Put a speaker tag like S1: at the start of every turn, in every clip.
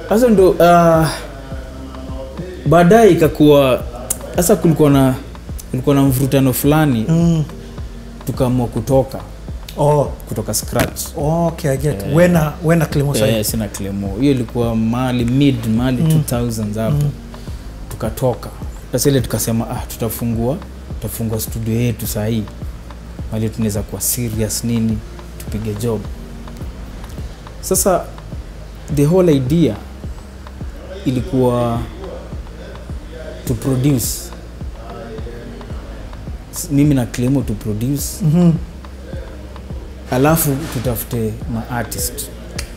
S1: sasa ndo uh, baadaye ikakuwa sasa kulikuwa na kulikuwa na mvurutano fulani
S2: mm.
S1: tukaamua kutoka
S2: oh.
S1: kutoka scratch
S2: okay, I get. wena wena kilimo sahi
S1: eh, sina klemo hiyo ilikuwa mahali mid mahali
S2: Mm.
S1: 2000 hapo tukatoka sasa ile tukasema ah, tutafungua tutafungua studio yetu sahii mali tunaweza kuwa serious nini tupige job sasa the whole idea ilikuwa to produce S- mimi na klemo to produce
S2: Mhm.
S1: alafu tutafute maartist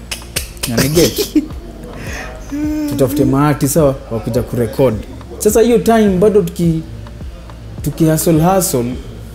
S1: naniget tutafute maartist sawa wakuja kurekod sasa hiyo time bado tuki tuki hustle hustle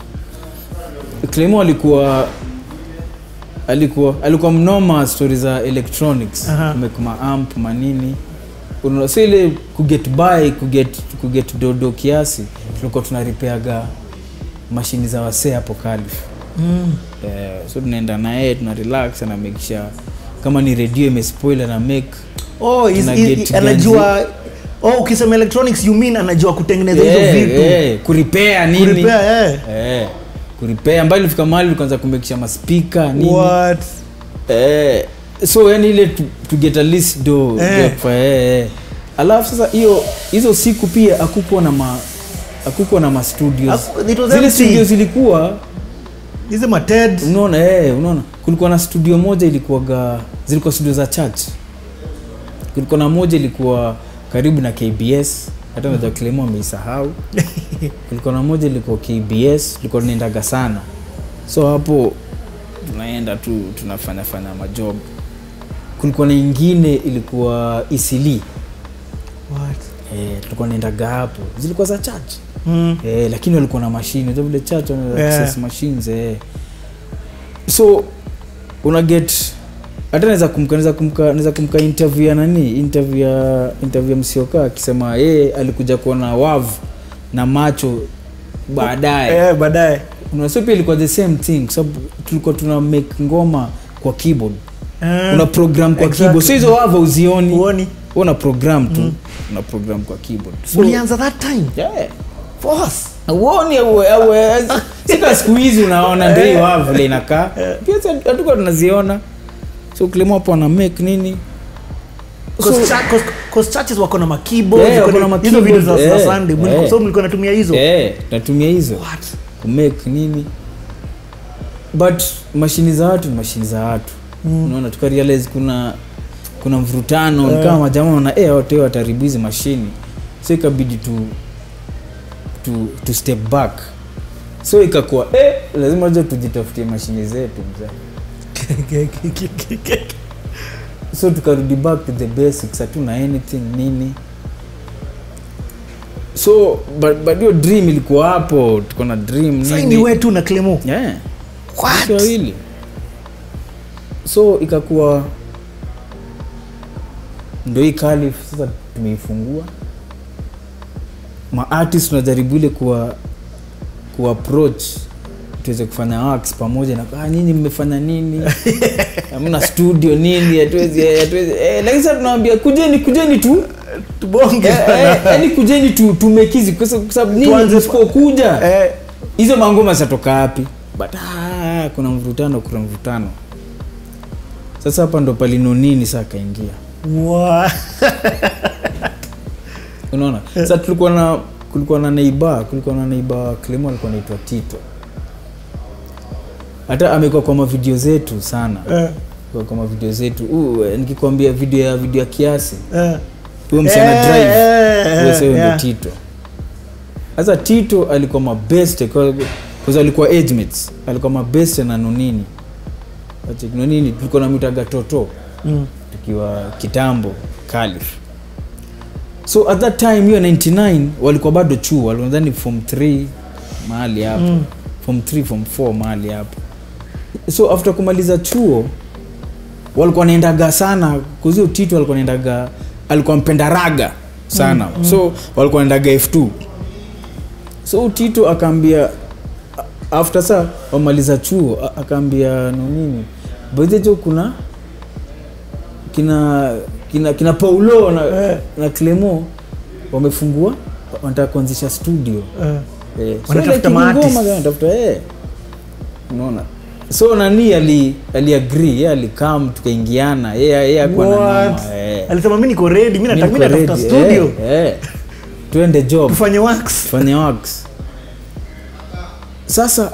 S1: Clemo alikuwa alikuwa alikuwa mnoma stori za electronics
S2: Aha.
S1: make maamp manini Unaona, so ile kuget by kuget kuget dodo kiasi tulikuwa tunaripeaga mashini za wasee hapo kalif
S2: Mm.
S1: Eh, so tunaenda naye tuna relax ana make sure kama ni redio imespoil ana make
S2: Oh, is-
S1: Tuna
S2: is-
S1: get
S2: is- anajua oh, ukisema electronics you mean anajua kutengeneza hizo
S1: Eh,
S2: vitu
S1: eh, kuripea nini
S2: Kurepair, eh.
S1: eh, kuripea mbali ilifika mahali tukaanza kumekisha maspika nini
S2: What?
S1: eh, so yani ile to, to get a list do
S2: Eh.
S1: ya kufa- eh, eh. alafu sasa hiyo hizo siku pia akukuwa na ma akukuwa na ma studios
S2: Haku- it was
S1: zile
S2: empty.
S1: studio zilikuwa
S2: hizi mated
S1: unaona eh, unaona kulikuwa na studio moja ilikuwaga zilikuwa studio za church kulikuwa na moja ilikuwa karibu na kbs hata unaweza kilemo ameisahau kulikuwa na moja ilikuwa kbs tulikuwa tunaendaga sana so hapo tunaenda tu tunafanya fanya majob kulikuwa na ingine ilikuwa isili
S2: What?
S1: eh, tulikuwa naendaga hapo zilikuwa za church
S2: Mm.
S1: eh, lakini walikuwa na mashine unajua vile church wana
S2: Yeah.
S1: access machines eh. so una get hata naweza kumka naweza kumka naweza kumka interview ya nani interview ya interview ya msioka akisema yeye alikuja kuona wavu na macho baadaye
S2: Eh, baadaye
S1: yeah. so pia ilikuwa the same thing kwa sababu tulikuwa tuna make ngoma kwa keyboard
S2: Eh,
S1: una program kwa
S2: exactly.
S1: keyboard so hizo wava uzioni
S2: huoni
S1: una program tu una program kwa keyboard so,
S2: ulianza that time
S1: yeah
S2: force
S1: uoni awe- awe- sika siku hizi unaona ndio hiyo wavu vile inakaa pia si hatukuwa tunaziona so kilimo hapo ana make nini
S2: Cause
S1: So-
S2: cha- cause- cause churches wako na makeyboard,
S1: Yeah,
S2: ziko
S1: wako
S2: na-
S1: na
S2: hizo video za
S1: makeyboard,
S2: za
S1: eh,
S2: Sunday mlikuwa-
S1: eh.
S2: so mlikuwa natumia hizo
S1: eh natumia hizo
S2: What?
S1: kumake nini but mashini za watu ni mashini za watu unaona tukarealize kuna kuna mvurutano
S2: Eh.
S1: ni kama majamaa wana eh wote wataribu hizi mashini so ikabidi tu tu to step back so ikakuwa eh lazima je tujitafutie mashini zetu mzee so tukarudi back to the basics hatuna anything nini so but but hiyo dream ilikuwa hapo tuko na dream
S2: Sasa
S1: nini
S2: ni wewe tu na Clemo
S1: yeah
S2: What?
S1: Sisi wawili so ikakuwa ndo hii kalif sasa tumeifungua maartist tunajaribu ile kuwa kuapproach tuweze kufanya works pamoja na ah, nyinyi mmefanya nini hamna studio nini hatuwezi eh, hatuwezi eh, lakini sasa tunawambia kujeni kujeni tu
S2: tubonge
S1: Eh, eh, yaani kujeni tu tumekizi kwa sababu- kwa sababu nini
S2: Tuanze-
S1: msipokuja
S2: Eh,
S1: hizo mangoma zitatoka wapi but ah, kuna mvutano kuna mvutano sasa hapa ndo palino nini saa kaingia
S2: wa-
S1: unaona sasa tulikuwa na kulikuwa na neiba kulikuwa na neiba klemo alikuwa naitwa tito hata amekuwa kwa mavideo zetu sana
S2: eh,
S1: kwa kwa mavideo zetu uh, nikikwambia video ya video ya kiasi
S2: eh.
S1: huyo msichana
S2: Eh,
S1: drive
S2: eh,
S1: huyo
S2: eh,
S1: sasa ndo
S2: yeah.
S1: tito sasa tito alikuwa mabeste kwanza alikuwa age mates alikuwa mabeste na nonini Ati nonini tulikuwa namwitaga toto
S2: Mm.
S1: tukiwa kitambo kalif so at that time hiyo 99 walikuwa bado chuo walidhani form 3 mahali hapo
S2: Mm.
S1: form 3 form 4 mahali hapo so after kumaliza chuo walikuwa naendaga sana kuzio tito alikuwa naendaga alikuwa mpenda raga sana mm, so walikuwa naendaga f2 so tito akaambia a- after sa wamaliza chuo a- akaambia nonini baidhejo kuna kina kina, kina paulo na,
S2: Eh.
S1: na clemo wamefungua wanataka kuanzisha studio
S2: Eh.
S1: Eh, so
S2: Wanatafuta
S1: like
S2: ma-artist.
S1: ngoma wanatafuta eh. unaona so nani ali ali agree yeye alikam tukaingiana yeye yeye hakuwa na
S2: What?
S1: noma eh.
S2: alisema mi niko ready mi
S1: Mimi
S2: nataka mi
S1: niko
S2: natafuta
S1: ready,
S2: studio
S1: eh, eh. tuende job
S2: tufanye wax
S1: fanye works sasa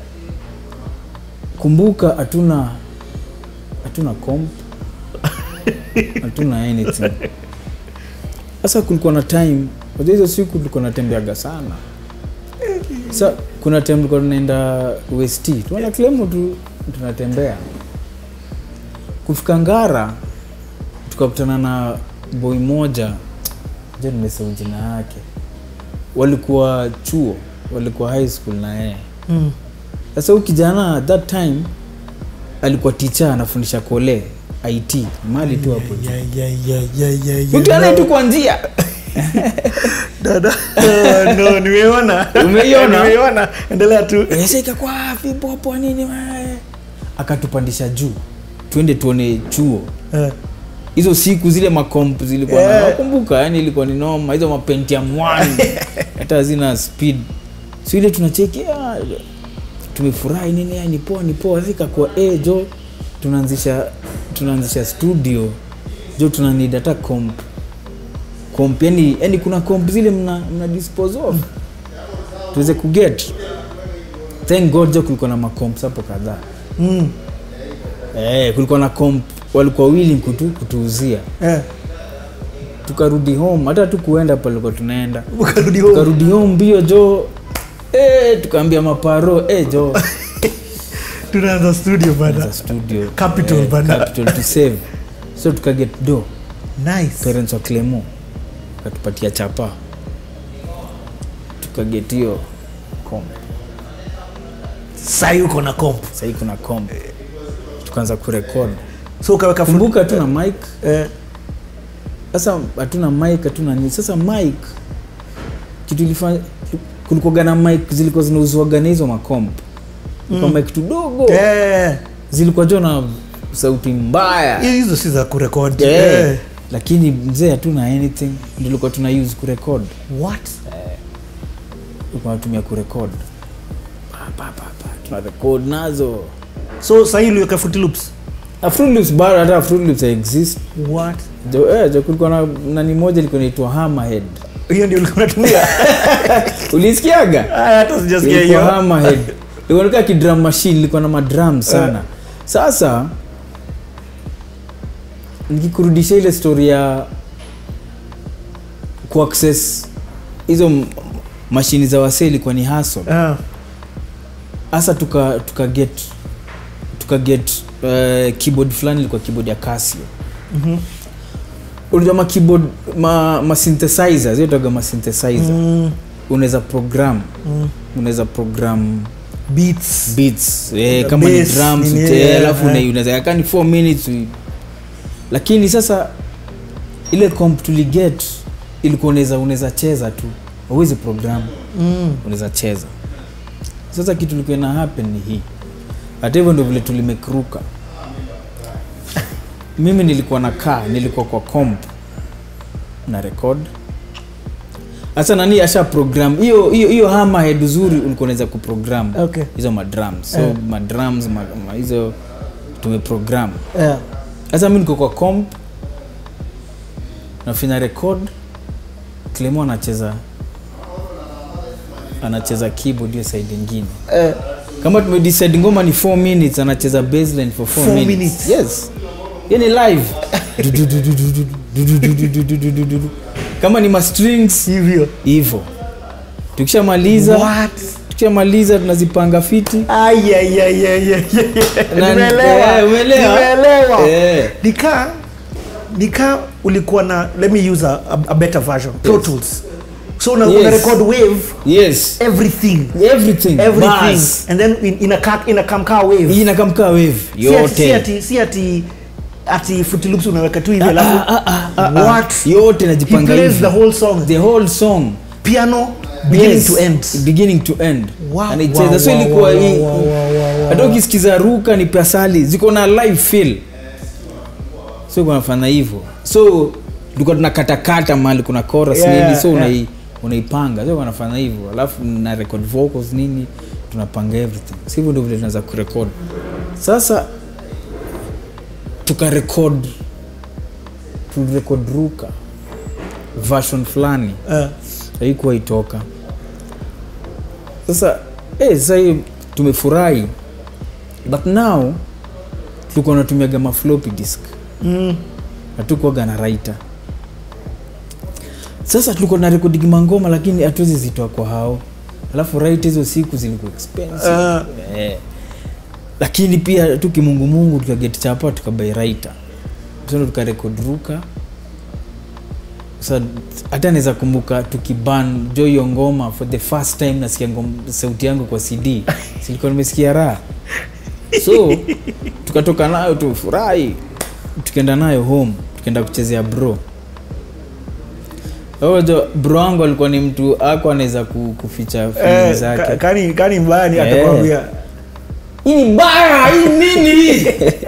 S1: kumbuka hatuna hatuna comp hatuna anything sasa kulikuwa na time unajua hizo siku tulikuwa natembeaga sana sa kuna time tulikuwa tunaenda west tuana klemu tu tunatembea kufika ngara tukakutana na boy moja je nimesahau jina yake walikuwa chuo walikuwa high school na yeye
S2: mm.
S1: sasa huyu kijana at that time alikuwa ticha anafundisha kole it mali tu hapo juu.
S2: Yeah, yeah, yeah, yeah, yeah, yeah.
S1: Mkutane
S2: No.
S1: tu kwa njia
S2: Dada. Oh, no nimeona
S1: Umeiona?
S2: nimeiona endelea tu
S1: Eh, sasa ikakuwa vipopo nini mae. akatupandisha juu twende tuone chuo
S2: Eh.
S1: hizo siku zile makomp zilikuwa
S2: Yeah.
S1: yeah. nakumbuka yani ilikuwa ni noma hizo mapentiam hata hazina speed so ile tunacheki ah, tumefurahi nini ah, ni poa ni poa sasa ikakuwa eh jo tunaanzisha tunaanzisha studio jo tuna need hata comp comp yani, yani kuna comp zile mna, mna dispose of tuweze kuget thank god jo kulikuwa na macomps hapo kadhaa
S2: Mm.
S1: eh, kulikuwa na comp walikuwa willing kutu, kutuuzia
S2: Eh.
S1: tukarudi home hata tu kuenda palikuwa tunaenda
S2: ukarudi home.
S1: tukarudi home mbio jo eh, tukaambia maparo eh, jo
S2: tunaanza studio bana
S1: za studio
S2: Capital bana.
S1: capital to save so tukaget do
S2: nice
S1: parents wa clemo katupatia chapa tukaget hiyo comp
S2: sai uko na comp
S1: sahii kuna comp tukaanza kurekod
S2: so ukaweka full-
S1: kumbuka hatuna mic
S2: eh.
S1: sasa hatuna mic hatuna nini sasa mic kitu ilifanya kulikuwaga na mic zilikuwa zinauzwaga na hizo makomp mm. mic tudogo
S2: Eh.
S1: zilikuwa jo na sauti mbaya
S2: hizo si za kurekod
S1: yeah.
S2: Eh.
S1: lakini mzee hatuna anything ndio ilikuwa tuna use kurekod
S2: what
S1: tulikuwa natumia kurekod Pa, pa, pa, pa, tuna record nazo
S2: so sahii uliweka Fruity Loops
S1: Na Fruit Loops bado hata Fruit Loops exist
S2: what
S1: jo, eh, jo kulikuwa na nani moja ilikuwa inaitwa hammerhead
S2: hiyo ndio ulikuwa unatumia
S1: ulisikiaga
S2: Ah, hata sijasikia
S1: ilikuwa
S2: hiyo
S1: hammerhead ilikuwa nika kidrum machine ilikuwa na madrum sana sasa nikikurudisha ile story ya kuaccess hizo m- mashini za wasee ilikuwa ni haso
S2: Ah.
S1: hasa tuka tuka get tuka get uh, keyboard fulani ilikuwa keyboard ya casio
S2: Mhm.
S1: unajua ma keyboard ma, ma synthesizers hiyo toga ma synthesizer
S2: Mm.
S1: unaweza program
S2: Mm.
S1: unaweza program
S2: beats
S1: beats eh,
S2: The
S1: kama ni
S2: bass,
S1: drums
S2: nini,
S1: eh,
S2: yeah,
S1: alafu
S2: eh.
S1: una- unaweza kaa ni 4 minutes ui- lakini sasa ile comp tuliget ilikuwa unaweza unaweza cheza tu awezi program
S2: mm.
S1: unaweza cheza sasa kitu ilikuwa ina happen ni hii hata hivyo ndo vile tulimekruka mimi nilikuwa na kaa nilikuwa kwa comp na record hasa nani asha program hiyo hiyo hiyo hammerhead uzuri ulikuwa unaweza kuprogram
S2: Okay.
S1: hizo madrums so
S2: Eh.
S1: madrums ma, ma, hizo tumeprogram
S2: yeah.
S1: sasa mi niko kwa comp nafanya record clemo anacheza anacheza keyboard hiyo side ingine
S2: eh.
S1: kama tumedecide ngoma ni 4 minutes anacheza baseline for 4
S2: Four
S1: minutes.
S2: minutes.
S1: yes yani live Du- du- du- du- du- du- du- du- du- du- du- du- du- du- du. kama ni ma strings
S2: hivyo
S1: hivo tukishamaliza
S2: what
S1: tukishamaliza tunazipanga fiti
S2: Ai, ai, ai, ai, ai, ai.
S1: Na-
S2: Nimeelewa.
S1: eh, umeelewa?
S2: Nimeelewa.
S1: Eh.
S2: nika nika ulikuwa na let me use a, a, a better version pro
S1: Yes.
S2: tools so una,
S1: Yes.
S2: una record wave
S1: yes
S2: everything
S1: everything
S2: everything
S1: Bas.
S2: and then in, in a car in a kamkaa wave
S1: hii inakamkaa wave
S2: Si ati- si
S1: yote
S2: ati si ati ati Fruity Loops unaweka tu hivi
S1: Ah,
S2: alafu
S1: ah, ah, ah, ah.
S2: what
S1: yote
S2: he
S1: najipanga
S2: plays
S1: hivi
S2: the whole song
S1: the whole song
S2: piano beginning
S1: Yes,
S2: to end
S1: beginning to end
S2: Wow,
S1: anaicheza
S2: wow,
S1: so
S2: wow,
S1: ilikuwa
S2: wow,
S1: hii
S2: wow, wow, wow, wow.
S1: hata ukisikiza ruka ni pasali ziko na live feel so kunafanya hivyo so tulikuwa tunakatakata mahali kuna chorus
S2: Yeah,
S1: nini so
S2: yeah.
S1: unai, unaipanga so wanafanya hivyo alafu na record vocals nini tunapanga everything so hivyo ndio vile tunaweza kurekod sasa tukarekod tulirekod ruka version fulani
S2: Eh,
S1: haikuwa itoka sasa eh, sasa hiyo tumefurahi but now tulikuwa natumiaga mafloppy disk
S2: mm,
S1: hatukuaga na raita sasa tulikuwa na rekodigi mangoma lakini hatuwezi zitoa kwa hao alafu raita hizo siku zilikuwa expensive
S2: Ah.
S1: eh. lakini pia tu kimungumungu tukageti chapa tukabai raita sasa tukarekod ruka sa hata naweza kumbuka tukiban jo hiyo ngoma for the first time nasikia ngoma, sauti yangu kwa cd silikuwa nimesikia raha so tukatoka nayo tufurahi tukaenda nayo home tukaenda kuchezea bro ojo bro wangu alikuwa ni mtu ako anaweza ku- kuficha filamu
S2: eh,
S1: zake
S2: ka- kani kani mbani
S1: Eh.
S2: atakwambia
S1: hii ni mbaya hii nini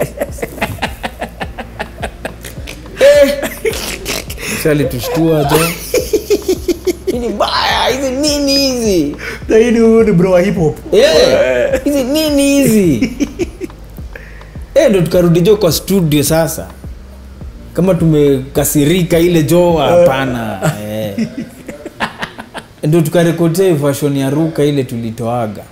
S1: shalitushtua jo hii ni mbaya hizi nini hizi
S2: "Na hii ni huyu ni bro wa hip hop
S1: Eh, hizi nini hizi Eh, ndo tukarudi jo kwa studio sasa kama tumekasirika ile jo hapana eh. ndo tukarekodia hii version ya ruka ile tulitoaga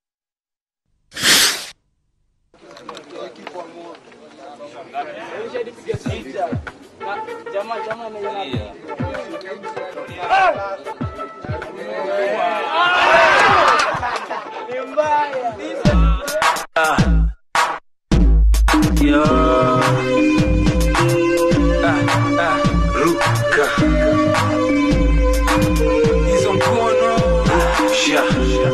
S3: Yo. Ah, ah, ruka. Hizo mkono. Sha.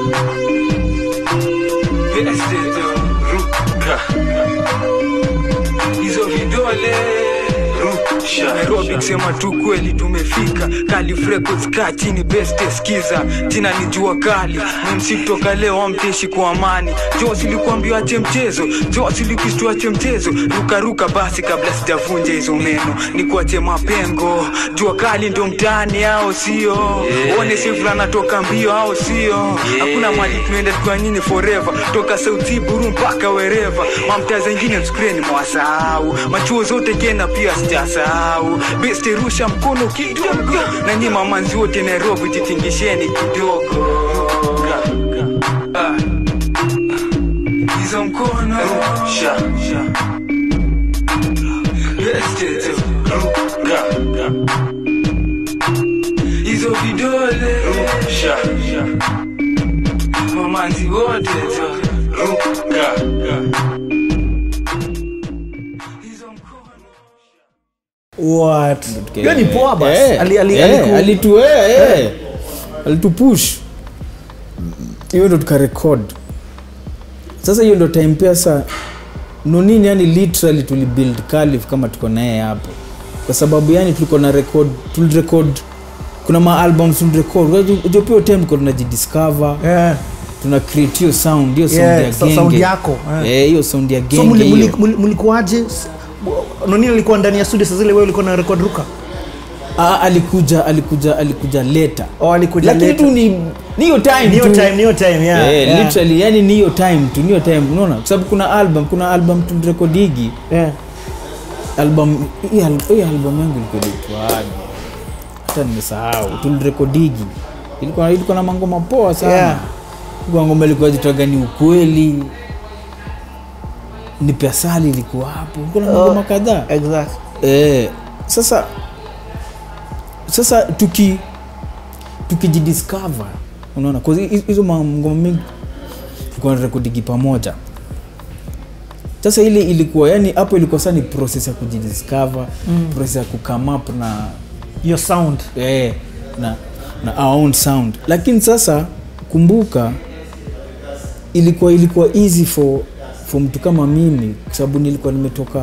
S3: Veste tu, ruka. Hizo vidole. Rusha. Nairobi kusema tu kweli tumefika Calif Records kaa chini beste skiza jina ni jua kali msi kutoka leo amteshi kwa amani jo silikuambia ache mchezo jo silikistua ache mchezo rukaruka basi kabla sijavunja hizo meno ni kuache mapengo jua kali ndo mtaani ao sio one sifla natoka mbio ao sio hakuna mali tunaenda tukiwa nyini forever toka sauti buru mpaka wereva mamtaa zengine mskreni mwasahau machuo zote kena pia sijasahau beste rusha mkono kidogo na nyi mamanzi wote nairobi jitingisheni kidogo Ah. hizo mkono rusha beste tu ruka hizo vidole rusha mamanzi wote tu ruka hizo mkono
S2: what hiyo ni poa basi
S1: Eh,
S2: ali, ali,
S1: eh,
S2: aliku-
S1: alitu eh, eh. alitupush hiyo ndo tukarekod sasa hiyo ndo time pia sa nonini yani literally tulibuild calif kama tuko naye hapo kwa sababu yani tuliko na record tulirekod kuna maalbums tulirekod unajua pia time tuko tunajidiscover
S2: Eh,
S1: tuna create hiyo sound hiyo sound
S2: Yeah,
S1: ya
S2: so-
S1: genge
S2: sound yako, eh.
S1: eh hiyo sound ya
S2: so
S1: genge
S2: muli- muli-
S1: hiyo
S2: muli- mulikuwaje S- nonini alikuwa ndani ya studio saa zile wewe ulikuwa na record ruka
S1: ah, alikuja alikuja alikuja later
S2: oh, alikuja
S1: lakini
S2: later.
S1: tu ni ni hiyo time
S2: Ni hiyo
S1: tu.
S2: time ni hiyo time yeah,
S1: Eh,
S2: yeah.
S1: literally yani ni hiyo time tu ni hiyo time unaona kwa sababu kuna album kuna album tulirekodigi
S2: Yeah.
S1: album hii al- hii album yangu ilikuwa inaitwaje hata nimesahau tulirekodigi ilikuwa ilikuwa na mangoma poa sana
S2: Yeah.
S1: ilikuwa ngoma ilikuwa jitwaga ni ukweli ni pesali ilikuwa hapo kuna mangoma kadhaa
S2: exactly
S1: eh, sasa sasa tuki tukijidiscover unaona 'cause hi- hizo mangoma mingi tulikuwa narekodigi pamoja sasa ile ilikuwa yani hapo ilikuwa saa ni process ya kujidiscover mm. process ya kukame up na
S2: your sound
S1: eh, na, na our own sound lakini sasa kumbuka ilikuwa ilikuwa easy for, for mtu kama mimi kwa sababu nilikuwa nimetoka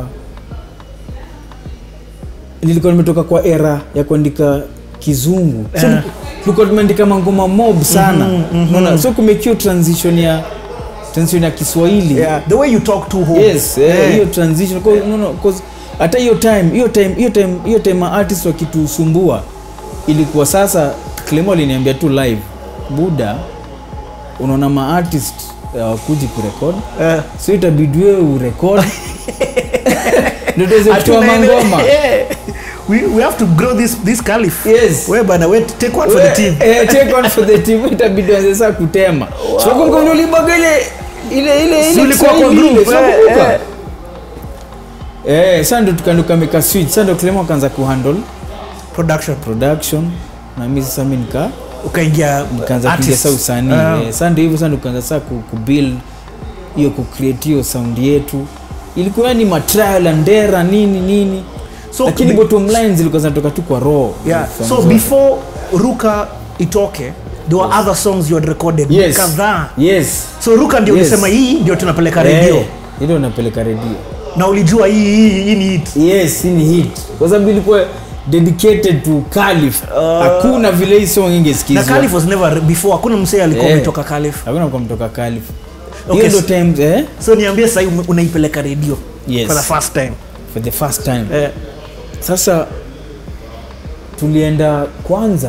S1: nilikuwa nimetoka kwa era ya kuandika kizungu so,
S2: Eh.
S1: tulikuwa tumeandika mangoma mob sana mm-hmm, so kumekio transition ya transition ya kiswahili
S2: yeah. the way you talk to home
S1: yes eh,
S2: Eh.
S1: hiyo transition 'cause, no, no, 'cause hata hiyo time hiyo time hiyo time hiyo time maartist wakitusumbua ilikuwa sasa clemo aliniambia tu live buda unaona maartist wakuji kurekod
S2: Eh.
S1: so itabidi wewe urekod ndio tuweze kutoa
S2: Hatuna ile-
S1: mangoma
S2: Eh. we, we have to grow this, this caliph
S1: Yes.
S2: we bana we take one for the team
S1: We- eh, take one for the team itabidi wanze saa kutema so kumbuka vile ulibaga ile ile ile
S2: Si
S1: ile
S2: ulikuwa kwa
S1: Kiswahili ile,
S2: group,
S1: so
S2: eh,
S1: kumbuka?
S2: eh.
S1: eh sasa ndo tukanuka meka switch sasa ndo Clemo akaanza kuhandle
S2: production
S1: production na mimi sasa mimi nika
S2: ukaingia
S1: nikaanza kuingia
S2: artist.
S1: sasa usanii
S2: Ah.
S1: eh, sasa ndio hivyo sasa ndo tukaanza sasa ku, ku build hiyo ku create hiyo sound yetu ilikuwa ni matrial and error nini nini
S2: So,
S1: lakini
S2: be-
S1: bottom line zilikuwa zinatoka tu kwa raw
S2: yeah.
S1: from
S2: so
S1: zote.
S2: before ruka itoke there were other songs you had recorded
S1: yes
S2: kadhaa
S1: yes
S2: so ruka ndio
S1: Yes.
S2: ulisema hii ndio tunapeleka redio
S1: Eh, ile unapeleka redio
S2: na ulijua hii hii hii ni hit
S1: yes hii ni hit kwa sababu ilikuwa dedicated to Caliph hakuna vile hii song
S2: na
S1: ingesikizwa
S2: caliph was never before hakuna msee alikuwa
S1: Eh.
S2: ametoka caliph
S1: hakuna kwa mtoka Caliph
S2: Okay,
S1: hiyo ndo
S2: so-
S1: times eh
S2: so niambie sahii unaipeleka redio
S1: Yes.
S2: for the first time
S1: for the first time
S2: eh.
S1: sasa tulienda kwanza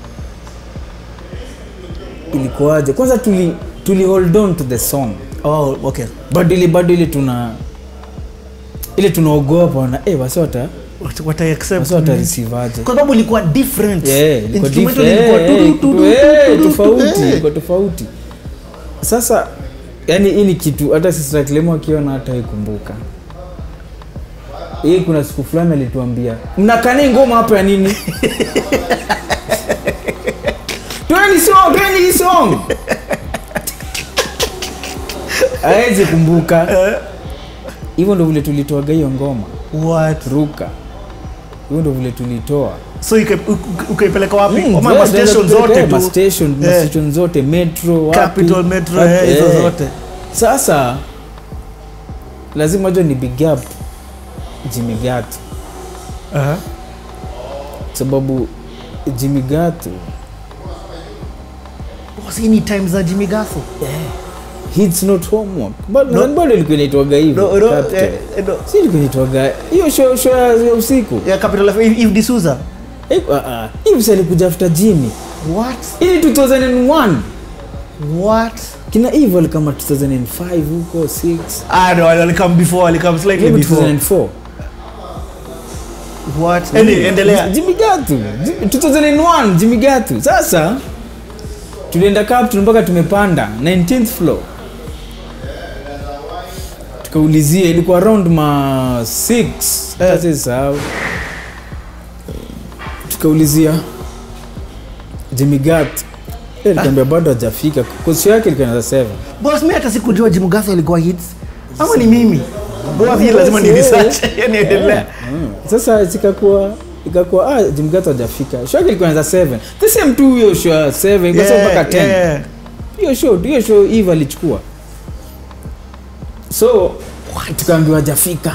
S1: ilikuwaje kwanza tuli, tuli hold on to the song
S2: oh, okay
S1: bado ile bado ile tuna ile tunaogopa na eh wasi wata
S2: What- what I accept.
S1: wasi wata receive aje
S2: kwa sababu ilikuwa different
S1: Yeah, ilikuwa
S2: Instrumental
S1: diff-
S2: ilikuwa
S1: eh,
S2: tu-
S1: eh,
S2: tu- tu- tu-
S1: eh,
S2: tu- tu-
S1: tofauti
S2: eh.
S1: ilikuwa tofauti sasa yani hii ni kitu hata sisi Clemo akiona hata ikumbuka hii kuna siku fulani alituambia mnakani ngoma hapa ya nini tweni song tweni hii song awezi kumbuka hivyo ndo vile tulitoaga hiyo ngoma
S2: What?
S1: ruka hivyo ndo vile tulitoa
S2: so ika- uk- ukaipeleka wapi
S1: Mm,
S2: Ama
S1: zote,
S2: ma station
S1: zote,
S2: zote
S1: eh,
S2: tu
S1: ma station- ma
S2: Eh.
S1: station zote metro wapi,
S2: Capital, Metro,
S1: wapi,
S2: eh, hizo
S1: eh.
S2: zote.
S1: sasa lazima jo ni big up Jimmy Gatu
S2: Aha.
S1: sababu Jimmy Gatu
S2: Was any time za Jimmy Gatho?
S1: hits not homework bado
S2: No.
S1: bado ilikuwa inaitwaga hivyo
S2: No, no,
S1: Capital.
S2: eh, eh, no.
S1: si ilikuwa inaitwaga hiyo show show ya ya usiku
S2: Yeah, Capital FM, Eve- Eve D'Souza.
S1: Eh, ah, ah. hivi sasa alikuja after Jimmy
S2: What?
S1: ili 2001
S2: What?
S1: kina Eve alikama 2005 huko 6
S2: Ah, no, alikam before, alikam slightly
S1: maybe
S2: before.
S1: 2004
S2: What? Ende- endelea.
S1: Jimmy Gatu Ji- 2001 Jimmy Gatu sasa tulienda Captain mpaka tumepanda 19th floor tukaulizia ilikuwa around ma 6
S2: Eh.
S1: sahau tukaulizia Jimmy Gatu Eh, nikamwambia bado hajafika kosi yake ilikuwa inaanza 7
S2: Boss, mi hata sikujua Jimmy Gatho alikuwa hits ama ni mimi Boss, hii lazima ni
S1: Yes,
S2: research yani endelea
S1: Mm. sasa zikakuwa ikakuwa ah, jimgato hajafika show yake ilikuwa inaanza 7 the same tu hiyo show ya 7 ikasema
S2: Yeah,
S1: mpaka 10
S2: yeah.
S1: hiyo show hiyo show eve alichukua so tukaambiwa hajafika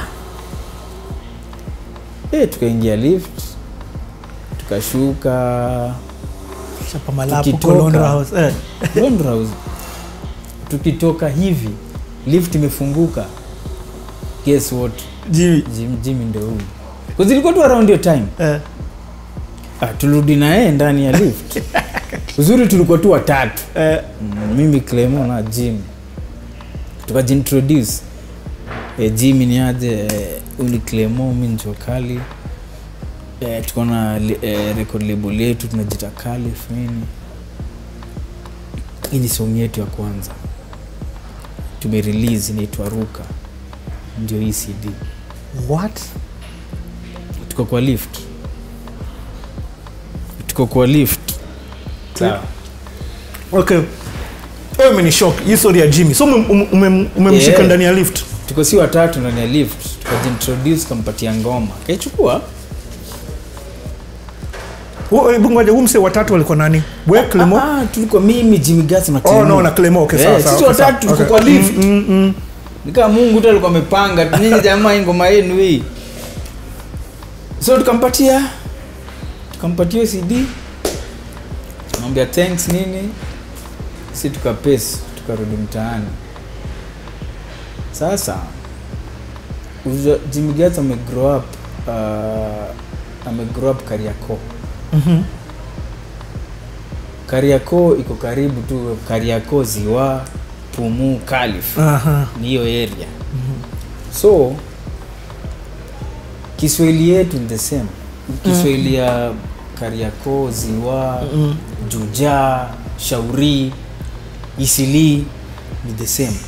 S1: eh tukaingia lift tukashuka
S2: Chapa malapu
S1: Tukitoka.
S2: kwa Londra House. Eh.
S1: Londra House. tukitoka hivi lift imefunguka guess what
S2: Jimmy.
S1: Jim, Jimmy ndio huyu Cause ilikuwa tu around your time
S2: Eh.
S1: ah, tulirudi na yeye ndani ya lift uzuri tulikuwa tu watatu
S2: Eh.
S1: mm, mimi clemo na jim tukajiintroduce e, jimi ni aje e, uni clemo mi njokali e, tuko na li- e, record label yetu tunajita kalif nini hii ni song yetu ya kwanza tumerelease inaitwa ruka ndio hii cd
S2: What?
S1: tuko kwa lift tuko kwa lift sawa
S2: Okay. Wewe umenishock hii story ya Jimmy. So umem- umem- umemshika
S1: Yeah.
S2: ndani ya lift.
S1: tuko si watatu ndani ya lift tukajiintroduce kampatia ngoma kaichukua
S2: Wo- Hebu ngoja huyu mse watatu walikuwa nani? Wewe Clemo?
S1: Ah, ah, tulikuwa mimi jimmy gas na
S2: Oh
S1: Clemo.
S2: no na Clemo. Okay, sawa
S1: Eh,
S2: sawa.
S1: sisi
S2: okay, sawa.
S1: watatu tuko
S2: Okay.
S1: kwa lift
S2: Mm, mm, mm.
S1: nikaa mungu tu alikuwa amepanga tu, nyinyi jamaa hii ngoma yenu hii so tukampatia tukampatia hiyo cd tukamwambia thanks nini si tukapesi tukarudi mtaani sasa Unajua, Jimmy Gate amegrow up uh, amegrow up Kariakoo
S2: Mhm.
S1: Kariakoo iko karibu tu Kariakoo ziwa Pumu Calif
S2: Aha.
S1: ni hiyo area so Kiswahili yetu ni the same Kiswahili ya Kariakoo ziwa
S2: Mm.
S1: Juja Shauri Isili ni the same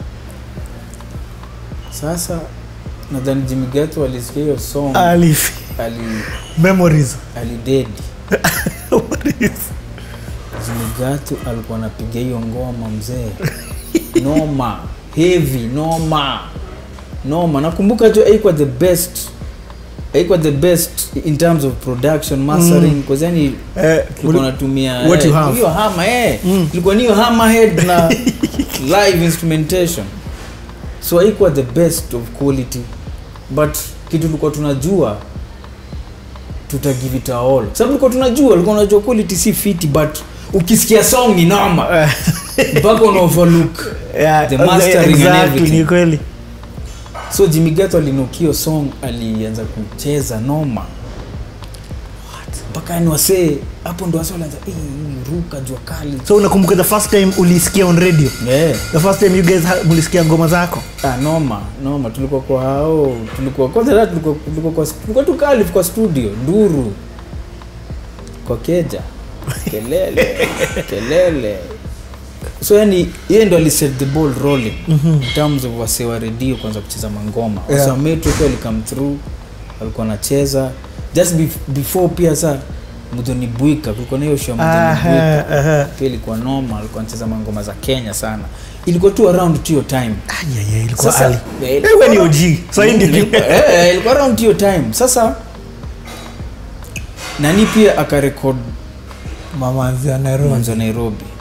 S1: sasa nadhani Jimmy Gate walisikia hiyo song
S2: Alif.
S1: ali
S2: Memories.
S1: alidedi
S2: Memories.
S1: Zimigatu alikuwa anapiga hiyo ngoma mzee, noma heavy, noma noma. Nakumbuka tu haikuwa the best, haikuwa the best in terms of production mastering mm. cause yani
S2: Eh,
S1: tulikuwa natumia
S2: what you
S1: eh,
S2: have.
S1: hiyo hammer eh,
S2: Mm.
S1: ilikuwa ni hiyo hammerhead na live instrumentation, so haikuwa the best of quality, but kitu tulikuwa tunajua tuta give it our all, sababu tulikuwa tunajua, tulikuwa tunajua quality si fiti, but ukisikia song ni noma mpaka una overlook
S2: Yeah,
S1: the mastering and
S2: exactly,
S1: everything.
S2: ni kweli
S1: so Jimmy Gato alinukio song alianza kucheza noma mpaka yani wasee hapo ndo wasee walianza "Eh, hii ruka jua kali
S2: so unakumbuka the first time ulisikia on radio
S1: yeah.
S2: the first time you guys ha- mulisikia ngoma zako
S1: ah, noma noma tulikuwa kwa hao tulikuwa kwanza hata tulikuwa tulikuwa kwa tulikuwa tu kali kwa studio nduru kwa keja kelele kelele so yani yeye ndo aliset the ball rolling in terms of wasee wa redio kwanza kucheza mangoma
S2: Yeah.
S1: yeah. metro pia alikam through alikuwa anacheza just bef before pia sa mudhoni bwika kulikuwa na hiyo show ya Mudhoni Bwika
S2: Aha, aha.
S1: pia ilikuwa noma alikuwa anacheza mangoma za kenya sana ilikuwa tu around tu hiyo time
S2: Ay, ay, ay, ilikuwa
S1: Sasa-
S2: ali
S1: eh,
S2: wewe ni OG sasa hii ndio
S1: Ilikuwa- eh, eh, ilikuwa around hiyo time sasa nani pia akarekod
S2: mama ya Nairobi
S1: mwanzo nairobi